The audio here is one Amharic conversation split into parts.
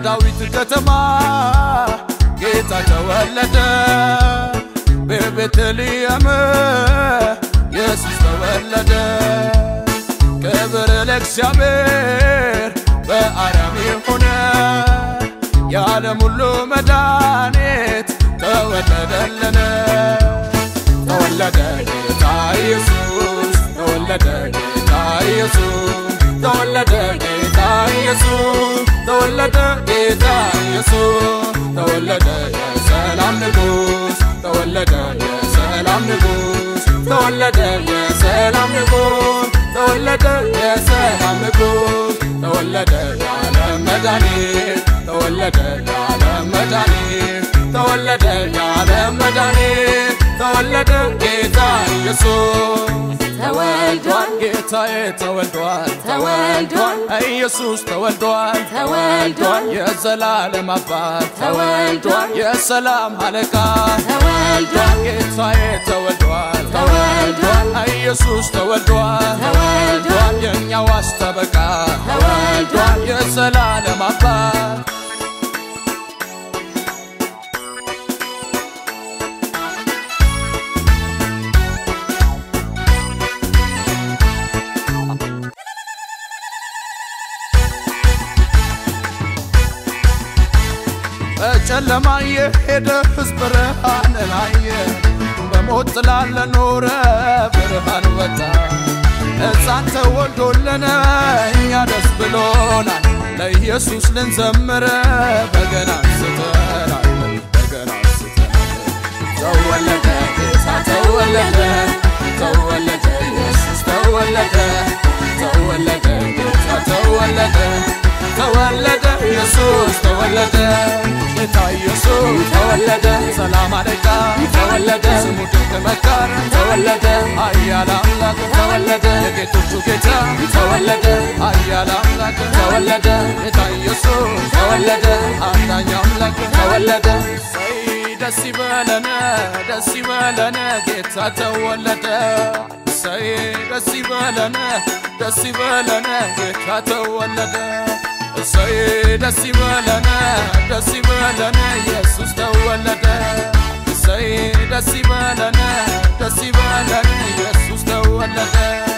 በዳዊት ከተማ ጌታ ተወለደ። በቤተልሔም ኢየሱስ ተወለደ። ክብር ለእግዚአብሔር በአርያም ሆነ የዓለም ሁሉ መድኃኒት ተወለደልን። ተወለደ ጌታ ኢየሱስ ተወለደ ጌታ ኢየሱስ ተወለደ ጌታ ኢየሱስ ተወለደ ጌታ ኢየሱስ ተወለደ የሰላም ንጉሥ ተወለደ የሰላም ንጉሥ ተወለደ የሰላም ንጉሥ ተወለደ የሰላም ንጉሥ ተወለደ የዓለም መድኃኒት ተወለደ የዓለም መድኃኒት ተወለደ የዓለም መድኃኒት ተወለደ ጌታ ኢየሱስ ተወልዷል ጌታዬ ተወልዷል ተወልዷል ኢየሱስ ተወልዷል ተወልዷል የዘላለም አባት ተወልዷል የሰላም አለቃ ተወልዷል ጌታዬ ተወልዷል ተወልዷል ኢየሱስ ተወልዷል ተወልዷል የእኛ ዋስ ጠበቃ ተወልዷል የዘላለም አባት በጨለማ የሄደ ሕዝብ ብርሃንን አየ። በሞት ጥላ ለኖረ ብርሃን ወጣ። ሕፃን ተወልዶልን እኛ ደስ ብሎናል። ለኢየሱስ ልንዘምር በገና አንስተናል፣ በገና አንስተናል። ተወለደ ጌታ ተወለደ፣ ተወለደ ኢየሱስ ተወለደ፣ ተወለደ ጌታ ተወለደ፣ ተወለደ ኢየሱስ ተወለደ፣ ጌታ ኢየሱስ ተወለደ፣ ሰላም አለቃ ተወለደ፣ ስሙ ድንቅ መካር ተወለደ፣ ኃያል አምላክ ተወለደ፣ የጌቶቹ ጌታ ተወለደ፣ ኃያል አምላክ ተወለደ፣ ጌታ ኢየሱስ ተወለደ፣ አዳኝ አምላክ ተወለደ። እሰይ ደስ ይበለን ደስ ይበለን ጌታ ተወለደ። እሰይ ደስ ይበለን ደስ ይበለን ጌታ ተወለደ። እሰይ ደስ ይበለን ደስ ይበለን ኢየሱስ ተወለደ። እሰይ ደስ ይበለን ደስ ይበለን ኢየሱስ ተወለደ።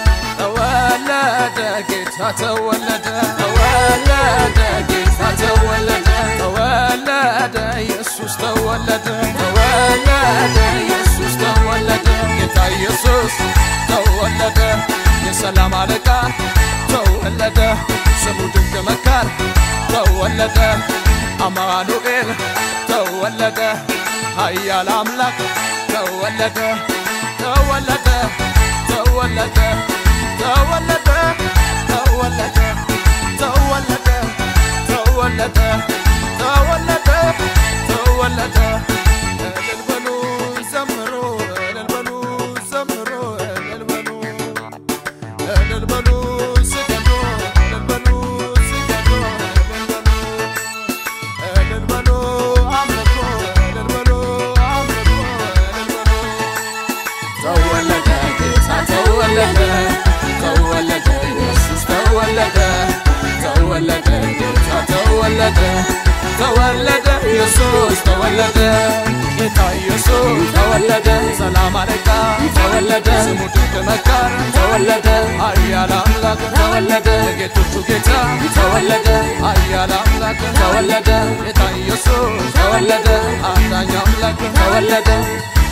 ተወለደ ጌታ ተወለደ ተወለደ ጌታ ተወለደ ተወለደ ኢየሱስ ተወለደ ተወለደ ኢየሱስ ተወለደ ጌታ ኢየሱስ ተወለደ የሰላም አለቃ ተወለደ ስሙ ድንቅ መካር ተወለደ አማኑኤል ተወለደ ኃያል አምላክ ተወለደ ተወለደ ተወለደ ተወለደ ተወለደ ተወለደ ተወለደ ተወለደ ተወለደ እልል በሉ ዘምሩ እልል በሉ ዘምሩ እልል በሉ እልል በሉ ስገዱ እልል በሉ ስገዱ እልል በሉ እልል በሉ አምልኩ እልል በሉ አምልኩ እልል በሉ ተወለደ ጌታ ተወለደ ተወለደ ኢየሱስ ተወለደ ተወለደ ጌታ ተወለደ ተወለደ ኢየሱስ ተወለደ ጌታ ኢየሱስ ተወለደ ሰላም አለቃ ተወለደ ስሙ ድንቅ መካር ተወለደ ኃያል አምላክ ተወለደ የጌቶቹ ጌታ ተወለደ ኃያል አምላክ ተወለደ ጌታ ኢየሱስ ተወለደ አዳኝ አምላክ ተወለደ